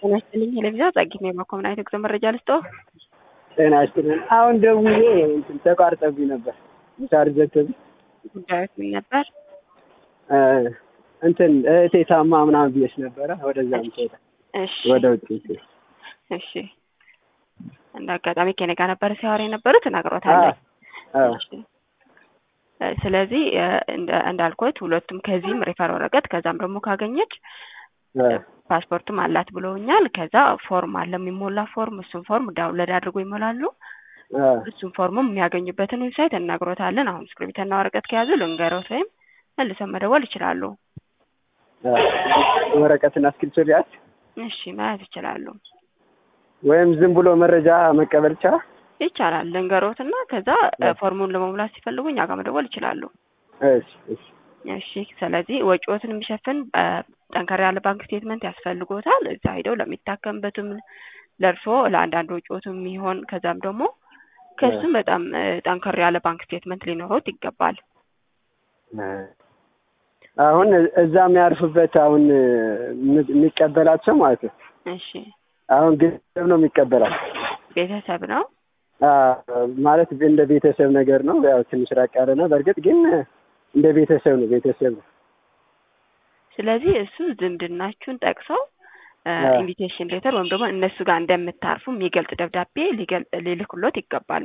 ጤና ይስጥልኝ ቴሌቪዥን ጸጊት ነው የማኮምናይት ጉዞ መረጃ ልስጦ ጤና ይስጥልኝ። አሁን ደውዬ እንትን ተቋርጠብኝ ነበር ቻርጅ ዘግቶብኝ ጉዳዮች ምን ነበር? እንትን እህቴ ታማ ምናምን ብዬሽ ነበረ። ወደዛ ምትሄዳ እሺ ወደ ውጭ እሺ። እንደ አጋጣሚ ከኔ ጋር ነበረ ሲያወራ የነበሩት እነግሮታለሁ። እሺ። ስለዚህ እንደ- እንዳልኩት ሁለቱም ከዚህም ሪፈር ወረቀት ከዛም ደግሞ ካገኘች ፓስፖርትም አላት ብለውኛል። ከዛ ፎርም አለ የሚሞላ ፎርም፣ እሱን ፎርም ዳውንሎድ አድርጎ ይሞላሉ። እሱን ፎርሙም የሚያገኙበትን ዌብሳይት እናግሮታለን። አሁን እስክሪብትና ወረቀት ከያዙ ልንገሮት ወይም መልሰን መደወል ይችላሉ። ወረቀትና እስክሪብቶ ሊያዝ እሺ መያዝ ይችላሉ። ወይም ዝም ብሎ መረጃ መቀበል ይቻላል። ይቻላል ልንገሮትና ከዛ ፎርሙን ለመሙላት ሲፈልጉ እኛ ጋር መደወል ይችላሉ። እሺ እሺ እሺ ስለዚህ ወጪዎትን የሚሸፍን ጠንከር ያለ ባንክ ስቴትመንት ያስፈልጎታል። እዛ ሄደው ለሚታከምበትም ለእርሶ ለአንዳንድ ወጪዎትም የሚሆን ከዛም ደግሞ ከሱም በጣም ጠንከር ያለ ባንክ ስቴትመንት ሊኖረውት ይገባል። አሁን እዛ የሚያርፉበት አሁን የሚቀበላቸው ማለት ነው። እሺ አሁን ገንዘብ ነው የሚቀበላል ቤተሰብ ነው። ማለት እንደ ቤተሰብ ነገር ነው። ያው ትንሽ ራቅ ያለ ነው። በእርግጥ ግን እንደ ቤተሰብ ነው። ቤተሰብ ነው። ስለዚህ እሱ ዝምድናችሁን ጠቅሰው ኢንቪቴሽን ሌተር ወይም ደግሞ እነሱ ጋር እንደምታርፉ የሚገልጽ ደብዳቤ ሊልክሎት ይገባል።